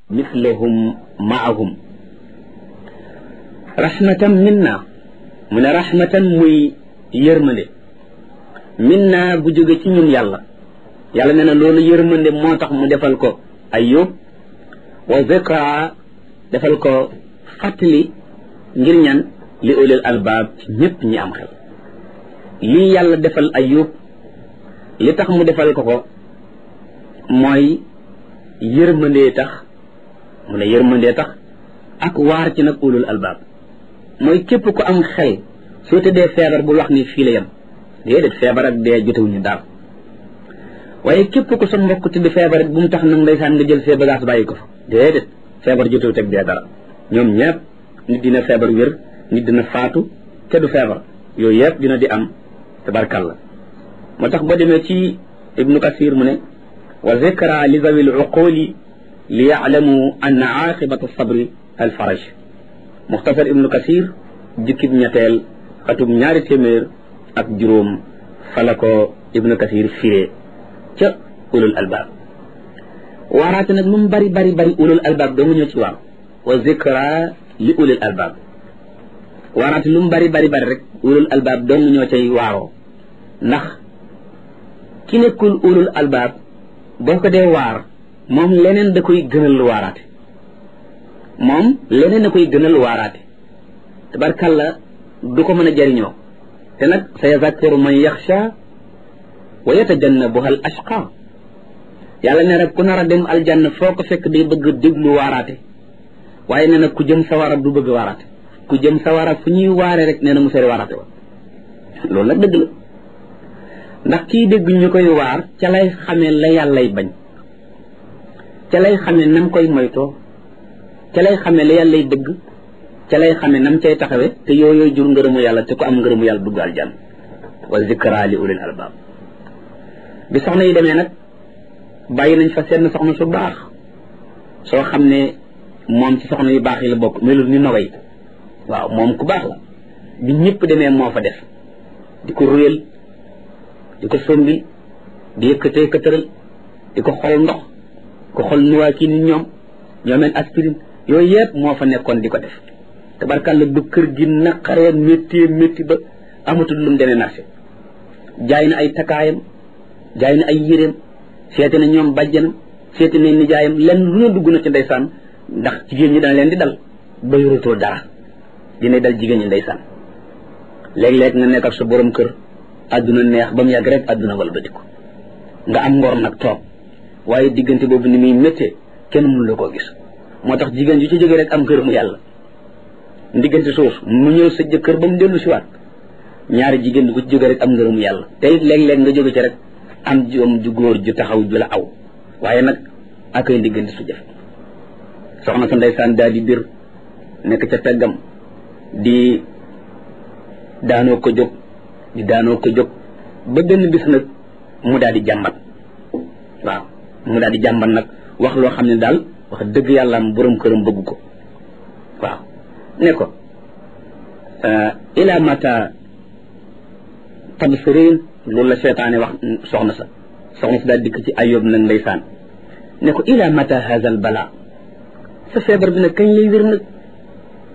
mislahum maahum rahmatan minna mu ne rahmatan muy yërmande minna bu jóge ci ñun yàlla yàlla nee na loolu yërmande moo tax mu defal ko ayub wa zikra defal ko fàttali ngir ñan li ulil albaab ci ñépp ñi am xel lii yàlla defal ayub li tax mu defal ko ko mooy yërmandee tax mu ne yërmandee tax ak waar ci nag ulul albaab mooy képp ku am xel soo tëddee feebar bul wax ni fii la yem déedéet feebar ak dee jotewuñu daal waaye képp ku sa mbokk tëdd feebar bu mu tax nag ndeysaan nga jël see bagage bàyyi ko fa déedéet feebar jotewu teg dee dara ñoom ñëpp nit dina feebar wér nit dina faatu te du feebar yooyu yëpp dina di am tabarkalla moo tax boo demee ci ibnu kasir mu ne wa zikra li zawi luquli li yaalamu anna aqibata sabri al faraj muxtasar ibnu kasir jukkib ñetteel xatub ñaari téeméer ak juróom fala ko ibnu kasir firee ca ulul albaab waaraate nag lu mu bari bari bari ulul albaab doo nga ñëw ci waaw wa zikra li ulul albaab waaraate lu mu bari bari bari rek ulul albaab doo nga ñëw cay waaroo ndax ki nekkul ulul albaab boo ko dee waar moom leneen da koy gënal waaraate moom leneen da koy gënal waaraate tabarkalla du ko mën a jariñoo te nag sa yazakkaru man yaxsha wa yatajannabuha al ashqa yàlla ne rek ku nar a dem aljanna foo ko fekk day bëgg déglu waaraate waaye nee na ku jëm sawara du bëgg waaraate ku jëm sawara fu ñuy waare rek nee na mu sori waaraate wa loolu nag dëgg la ndax kii dégg ñu koy waar ca lay xamee la yàllay bañ ca lay xamee nam koy moytoo ca lay xamee la yàllay dëgg ca lay xamee nam cay taxawe te yooyu jur ngërëmu yàlla te ku am ngërëmu yàlla dugg aljanna wa zikra li ulil albab bi soxna yi demee nag bàyyi nañ fa seen soxna su baax soo xam ne moom ci soxna yu baax yi la bokk melul ni nogay waaw moom ku baax la bi ñëpp demee moo fa def di ko ruyal di ko sombi di yëkkatee këtëral di ko xol ndox ko xol nuwaa kii ni ñoom ñoomeen aspirine yooyu yëpp moo fa nekkoon di ko def tabarkàlla bu kër gi naqaree métti métti ba amatul lu mu demee marché jaay na ay takaayam jaay na ay yéreem seete na ñoom bàjjanam seete na nijaayam lenn lu ne dugg na ci ndeysaan ndax jigéen ñi dana leen di dal ba yoratoo dara dina dal jigéen ñi ndeysaan léeg-léeg nga nekk ak sa borom kër àdduna neex ba mu yàgg rek àdduna walbatiku nga am ngor nag toog waaye diggante boobu ni muy méttee kenn mënu la koo gis moo tax jigéen ju ci jógee rek am kër mu yàlla ndiggante suuf mu ñëw sa jëkkër ba mu dellu si waat ñaari jigéen du ko ci jógee rek am ngërëmu yàlla te it léeg-léeg nga jóge ci rek am joom ju góor ju taxaw ju la aw waaye nag ak ay ndiggante su jafe soxna sa ndeysaan daal di bir nekk ca peggam di daanoo ko jóg di daanoo ko jóg ba benn bis nag mu daal di jàmbat waaw mu daal di jàmbat nag wax loo xam ne daal wax dëgg yàlla am borom këram bëgg ko waaw ne ko ila mata tabsirin loolu la seetaane wax soxna sa soxna sa daal dikk ci ayob nag ndeysaan ne ko ila mata haza al bala sa feebar bi nag kañ lay wér nag